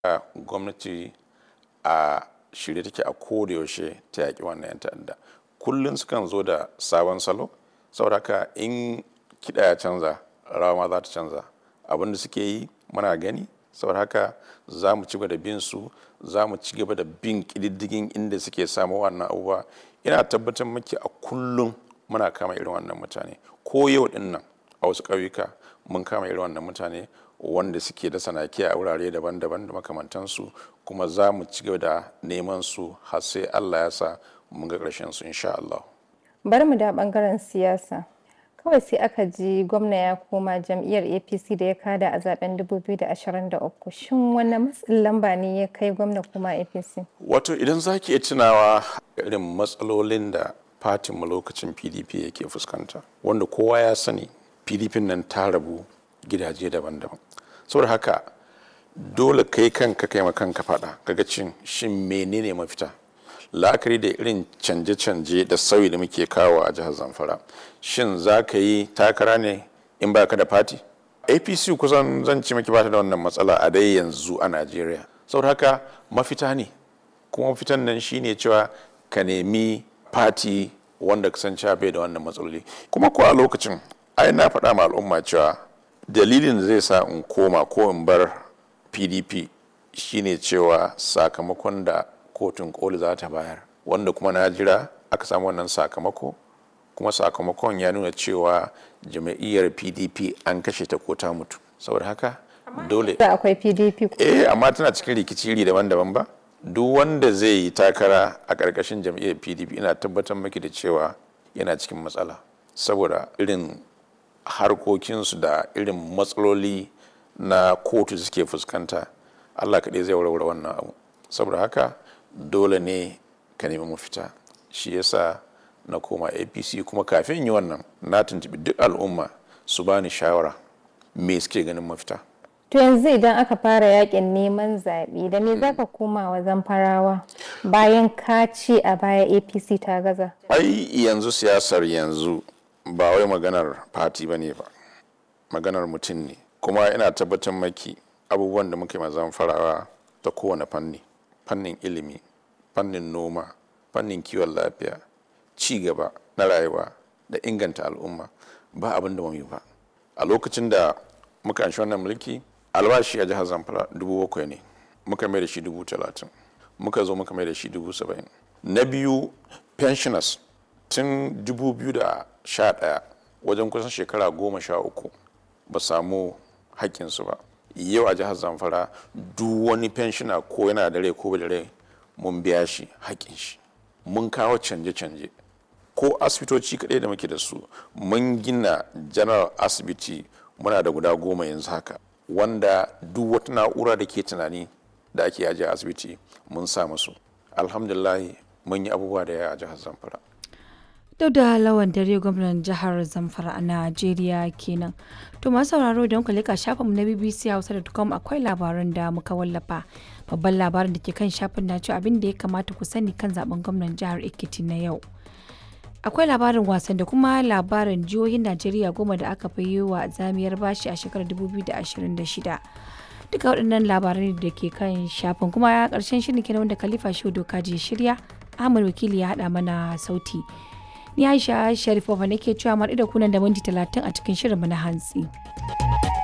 gwamnati a shirye take a yaushe ta yaƙi wannan 'yan ta'adda kullum sukan zo da sabon salo saboda haka in kiɗa ya canza rawa ma za ta canza abin da suke yi muna gani saboda haka za mu ci gaba da bin su za mu ci gaba da bin ƙididdigin inda suke samu wannan abubuwa ina tabbatar maki a kullum muna kama irin wannan mutane ko yau din nan a wasu ƙauyuka mun kama irin wannan mutane wanda suke da sanaki a wurare daban-daban da makamantansu kuma za mu ci gaba da neman su har sai Allah ya sa mun ga ƙarshen su insha Allah. Bari mu da bangaren siyasa. Kawai sai aka ji gwamna ya koma jam'iyyar APC da ya kada a zaben 2023. Shin wanne matsin lamba ne ya kai gwamna kuma APC? Wato idan za ki iya tunawa irin matsalolin da fatinmu lokacin PDP yake fuskanta wanda kowa ya sani PDP nan ta rabu gidaje daban-daban. Saboda haka dole kai kanka kai ma kanka faɗa kaga cin shin menene mafita la'akari da irin canje-canje da sauyi da muke kawo a jihar zamfara shin za ka yi takara ne in ba ka da fati apc kusan zan ci maki bata da wannan matsala a dai yanzu a najeriya saboda haka mafita ne kuma mafitan nan shine cewa ka nemi fati wanda ka san cewa bai da wannan matsaloli kuma ko a lokacin ai na faɗa ma al'umma cewa dalilin da zai sa in koma ko in bar pdp shine cewa sakamakon da kotun koli za ta bayar wanda kuma na jira aka samu wannan sakamako kuma sakamakon ya nuna cewa jama'iyyar pdp an kashe ta ko ta mutu saboda haka dole Da akwai PDP. eh amma tana cikin rikici iri daban-daban ba duk wanda zai yi takara a ƙarƙashin jam'iyyar pdp ina tabbatar maki da cewa yana cikin matsala saboda irin harkokinsu da irin matsaloli na kotu suke fuskanta allah kaɗai zai warware wannan abu saboda haka dole ne ka nemi mafita shi yasa na koma apc kuma kafin yi wannan na tuntubi duk al'umma su bani shawara me suke ganin mafita To yanzu idan aka fara yakin neman zaɓe da me zaka koma wa zamfarawa bayan ka ce a baya APC ta gaza? ai yanzu siyasar yanzu ba wai maganar fati ba ne ba maganar mutum ne kuma ina tabbatar maki abubuwan da muke mazan farawa ta kowane fanni fannin ilimi fannin noma fannin kiwon lafiya ci gaba na rayuwa da inganta al'umma ba abin da yi ba a lokacin da muka anshi wannan mulki albashi a jihar zamfara dubu bakwai ne muka mai da shi dubu talatin muka zo muka mai da shi dubu saba'in na biyu pensioners tun dubu biyu da sha ɗaya wajen kusan shekara goma sha uku ba samu haƙƙinsu ba yau a jihar zamfara duk wani pensioner ko yana da rai ko ba da rai mun biya shi haƙƙin shi mun kawo canje-canje ko asibitoci kaɗai da muke da su mun gina general asibiti muna da guda goma yanzu haka wanda duk wata na'ura da ke tunani da ake ajiye a asibiti mun sa musu alhamdulahi mun yi abubuwa da yawa a jihar zamfara Duk da lawan dare gwamnan jihar Zamfara a Najeriya kenan. To masu sauraro da muka leka shafinmu na BBC Hausa.com akwai labaran da muka wallafa. Babban labarin da ke kan shafin na cewa abin da ya kamata ku sani kan zaben gwamnan jihar Ekiti na yau. Akwai labarin wasan da kuma labarin jihohin Najeriya goma da aka fi yi wa zamiyar bashi a shekarar 2026. Duka waɗannan labarai da ke kan shafin kuma ya ƙarshen shirin kenan wanda Khalifa Shehu Doka je shirya. Ahmad Wakili ya haɗa mana sauti. Ni Aisha Sharifova nake cewa mar da kunan da minti talatin a cikin shirinmu na hantsi.